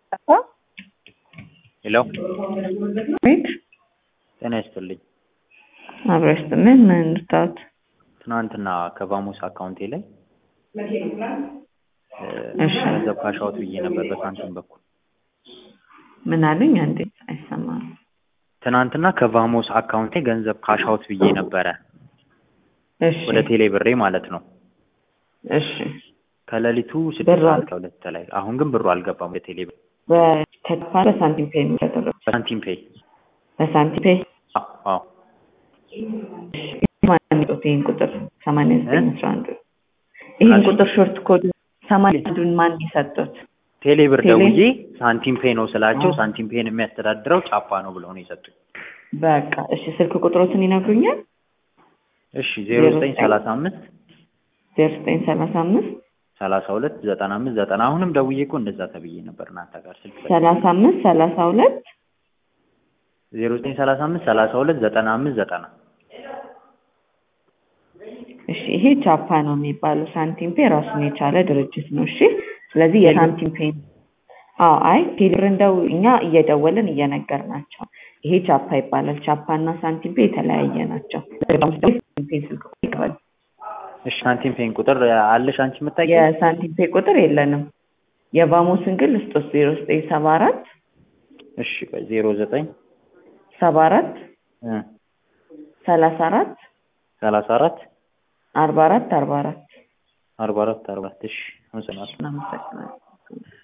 ሄሎ ቤት ጤና ይስጥልኝ። አብረው ይስጥልን። ምን እንድታወት? ትናንትና ከቫሞስ አካውንቴ ላይ እ እሺ ገንዘብ ካሻውት ብዬ ነበር በሳንቲም በኩል። ምን አሉኝ? አንዴ አይሰማም። ትናንትና ከቫሞስ አካውንቴ ገንዘብ ካሻውት ብዬ ነበረ እሺ ወደ ቴሌ ብሬ ማለት ነው። እሺ ከሌሊቱ ስድስት ብር ሰዓት አል- ከሁለት ላይ አሁን ግን ብሩ አልገባም ወደ ቴሌ ብር በተስፋ በሳንቲም ፔ ነው ያደረጉት። በሳንቲም ፔይ። በሳንቲም ፔ አዎ አዎ ማን ይዞት ይህን ቁጥር ሰማንያ ዘጠኝ አስራ አንዱ ይህን አልሽ? ቁጥር ሾርት ኮድ ሰማንያ አንዱን ማን የሰጡት? ቴሌ ብር ቴሌ? ደውዬ ሳንቲም ፔይ ነው ስላቸው አዎ። ሳንቲም ፔይን የሚያስተዳድረው ጫፓ ነው ብለው ነው የሰጡኝ። በቃ እሺ፣ ስልክ ቁጥሮትን ይነግሩኛል? እሺ ዜሮ ዘጠኝ ሰላሳ አምስት ዜሮ ዘጠኝ ሰላሳ አምስት ሰላሳ ሁለት ዘጠና አምስት ዘጠና አሁንም ደውዬ እኮ እንደዛ ተብዬ ነበር እናንተ ጋር ስልክ ሰጥ- ሰላሳ አምስት ሰላሳ ሁለት ዜሮ ዘጠኝ ሰላሳ አምስት ሰላሳ ሁለት ዘጠና አምስት ዘጠና እሺ ይሄ ቻፓ ነው የሚባለው። ሳንቲም ፔ ራሱን የቻለ ድርጅት ነው። እሺ ስለዚህ የሳንቲም ፔ አዎ፣ አይ ቴሌብር እንደው እኛ እየደወልን እየነገርናቸው ይሄ ቻፓ ይባላል። ቻፓ እና ሳንቲም ፔ የተለያየ ናቸው። ሳንቲም ፔ ስልክ ቁጥር ይቀበል። እሺ ሳንቲም ፔይን ቁጥር አለሽ አንቺ የምታውቂው? የሳንቲም ፔ ቁጥር የለንም። የቫሞስን ግን ልስጦስ ዜሮ ዘጠኝ ሰባ አራት እሺ ቆይ ዜሮ ዘጠኝ ሰባ አራት እ ሰላሳ አራት ሰላሳ አራት አርባ አራት አርባ አራት አርባ አራት አርባ አራት እሺ አመሰግናለሁ። እናመሰግናለን።